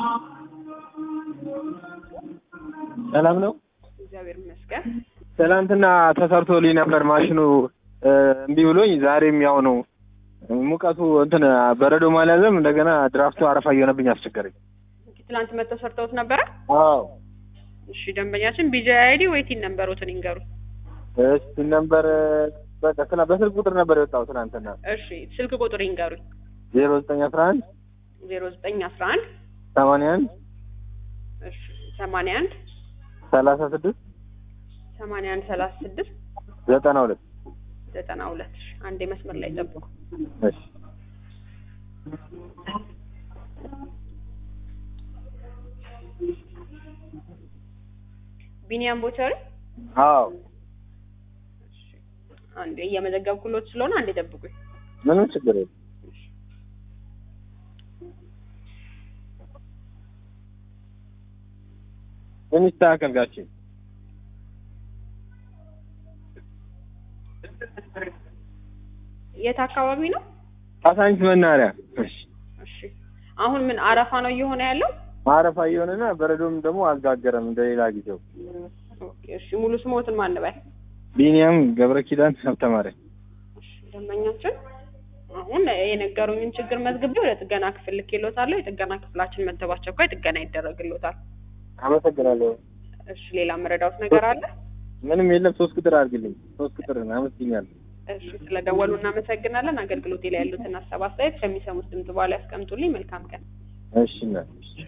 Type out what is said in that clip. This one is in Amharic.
ሰላም ነው። እግዚአብሔር ይመስገን። ትናንትና ተሰርቶልኝ ነበር ማሽኑ እ፣ እምቢ ብሎኝ ዛሬም ያው ነው። ሙቀቱ እንትን በረዶ ማልያዘም እንደገና ድራፍቱ አረፋ እየሆነብኝ አስቸገረኝ። ትላንት መጥተው ሰርተውት ነበረ? አዎ እሺ ደንበኛችን ቢጂ አይዲ ወይ ቲን ነምበሮትን ይንገሩ። እስቲ ነበር በቃ ስላ በስልክ ቁጥር ነበር የወጣው ትናንትና እሺ ስልክ ቁጥር ይንገሩኝ። ዜሮ ዘጠኝ አስራ አንድ ዜሮ ዘጠኝ አስራ አንድ ሰማንያ አንድ እሺ ሰማንያ አንድ ሰላሳ ስድስት ሰማንያ አንድ ሰላሳ ስድስት ዘጠና ሁለት ዘጠና ሁለት እሺ አንዴ መስመር ላይ ጠብቁ። እሺ ቢኒያም ቦቸሪ አዎ አንዴ እየመዘገብኩሎት ስለሆነ አንዴ ጠብቁኝ። ምንም ችግር የለም። ምን ይስተካከል ጋቼ? የት አካባቢ ነው? ካሳንች መናኸሪያ። እሺ እሺ አሁን ምን አረፋ ነው እየሆነ ያለው? ማረፋ እየሆነና በረዶም ደግሞ አልጋገረም እንደሌላ ጊዜው። ኦኬ እሺ ሙሉ ስሞትን ማን በል? ቢኒያም ገብረ ኪዳን ሀብተማርያም። እሺ ደንበኛችን አሁን የነገሩኝን ችግር መዝግቤ ወደ ጥገና ክፍል ልኬሎታለሁ። የጥገና ክፍላችን መጥተው በአስቸኳይ ጥገና ይደረግሎታል። አመሰግናለሁ። እሺ ሌላ መረዳውት ነገር አለ? ምንም የለም። ሶስት ቁጥር አድርግልኝ። ሶስት ቁጥር አመስግኛለሁ። እሺ ስለደወሉ እናመሰግናለን። አገልግሎቴ ላይ ያሉትን ሀሳብ አስተያየት ከሚሰሙት ድምጽ በኋላ ያስቀምጡልኝ። መልካም ቀን። እሺ እናት